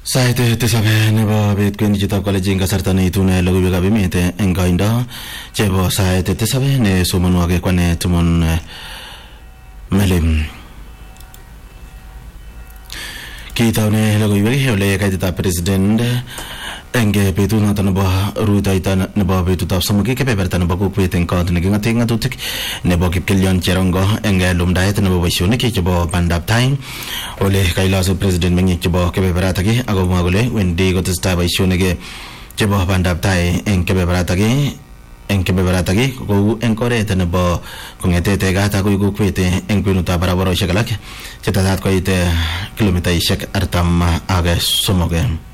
Sait tisab nebo bet kwendi chitab kolejin kasarta neitune logoiwekab emet eng koindo chebo sait tisab ne somonwogik kwane tumon melim kitaune logoiwek ole kaititab president eng betut noto nebo rutoito nebo betutab somok kebeberta nebo kokwet eng kot neking'ate ng'atutik nebo kipkelion cherongo eng lumdaet nebo boisionik chebo bandab tai ole kailosu president meng'ik chebo kebeberatak akomwa kole wendi kotestai boisionik chebo bandab tai eng kebeberatak eng kebeberatak kou eng oret nebo kong'ete tegat akoi kokwet eng kwenutab barabarosiek alak chetetat koit kilomitaisiek artam ak somok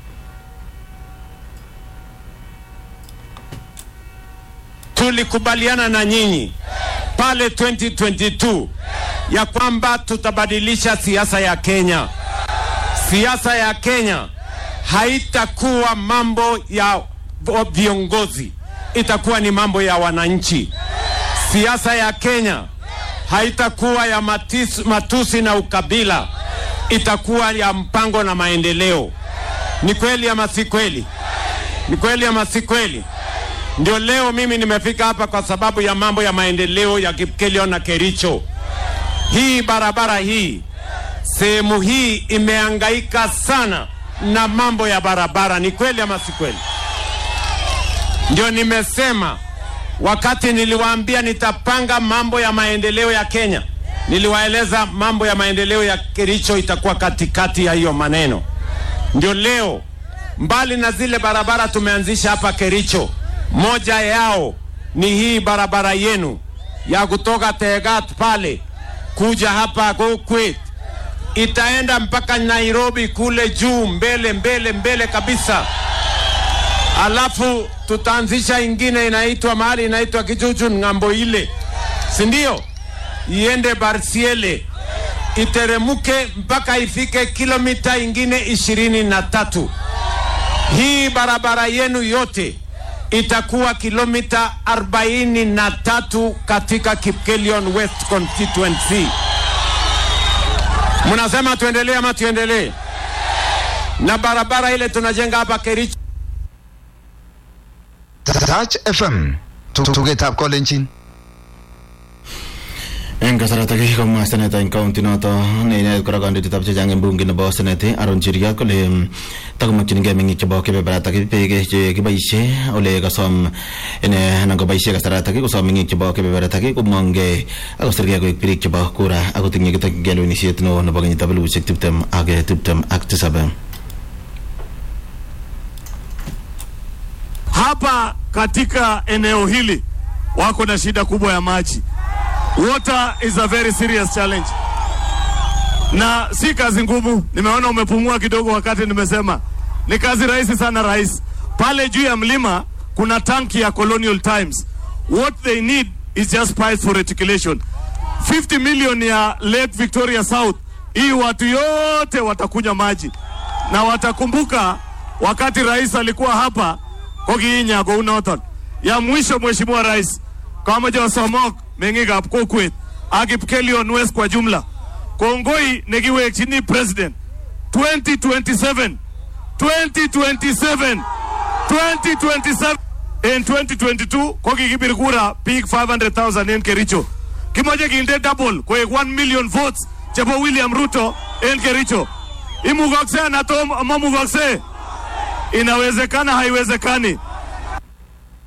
tulikubaliana na nyinyi pale 2022 ya kwamba tutabadilisha siasa ya Kenya. Siasa ya Kenya haitakuwa mambo ya viongozi, itakuwa ni mambo ya wananchi. Siasa ya Kenya haitakuwa ya matis, matusi na ukabila, itakuwa ya mpango na maendeleo. Ni kweli ama si kweli? Ni kweli ama si kweli? Ndio leo mimi nimefika hapa kwa sababu ya mambo ya maendeleo ya Kipkelion na Kericho. Hii barabara hii, sehemu hii imehangaika sana na mambo ya barabara. Ni kweli ama si kweli? Ndio nimesema wakati niliwaambia nitapanga mambo ya maendeleo ya Kenya, niliwaeleza mambo ya maendeleo ya Kericho itakuwa katikati ya hiyo maneno. Ndio leo, mbali na zile barabara tumeanzisha hapa Kericho, moja yao ni hii barabara yenu ya kutoka Tegat pale kuja hapa Kokwet, itaenda mpaka Nairobi kule juu mbele mbele mbele kabisa. Alafu tutaanzisha ingine inaitwa mahali inaitwa Kijujun ng'ambo ile, si ndio? Iende Barsiele iteremuke mpaka ifike kilomita ingine ishirini na tatu. Hii barabara yenu yote itakuwa kilomita 43 katika Kipkelion West constituency. Mnasema tuendelee ama tuendelee? Na barabara ile tunajenga hapa Kericho Touch FM tugetab kolenjin eng kasaratak komwa seneta eng kaunti noto neinet kora kandoitetab chechang eng bunge nebo seneti Aaron Cheriot kole takomakchinigei meng'ik chebo kebeberatak beek che kiboisie ole kasom ine anan koboisie kasaratak kosom meng'ik chebo kebeberatak komongei akosirgei koek birik chebo kura akotinye kitokchingei lewenisiet neo nebo kenyitab elibushek tiptem ak tiptem ak tisab hapa katika eneo hili wako na shida kubwa ya maji. Water is a very serious challenge, na si kazi ngumu. Nimeona umepumua kidogo wakati nimesema ni kazi rahisi sana, rais. Pale juu ya mlima kuna tanki ya Colonial Times. What they need is just pipes for reticulation. 50 million ya Lake Victoria South, hii watu yote watakunywa maji na watakumbuka wakati rais alikuwa hapa kokiinya kou noton. Ya mwisho Mheshimiwa Rais, kamoche osomok meng'ikab kokwet ak Kipkelion West kwa jumla, kongoi nekiwekchini president 2027 2027 2027 en 2022 ko kikibir kura biik 500,000 en Kericho. Kimoche kinde double koek 1 million votes chebo William Ruto en Kericho. Imukokse ana tom mamukokse? Inawezekana, haiwezekani?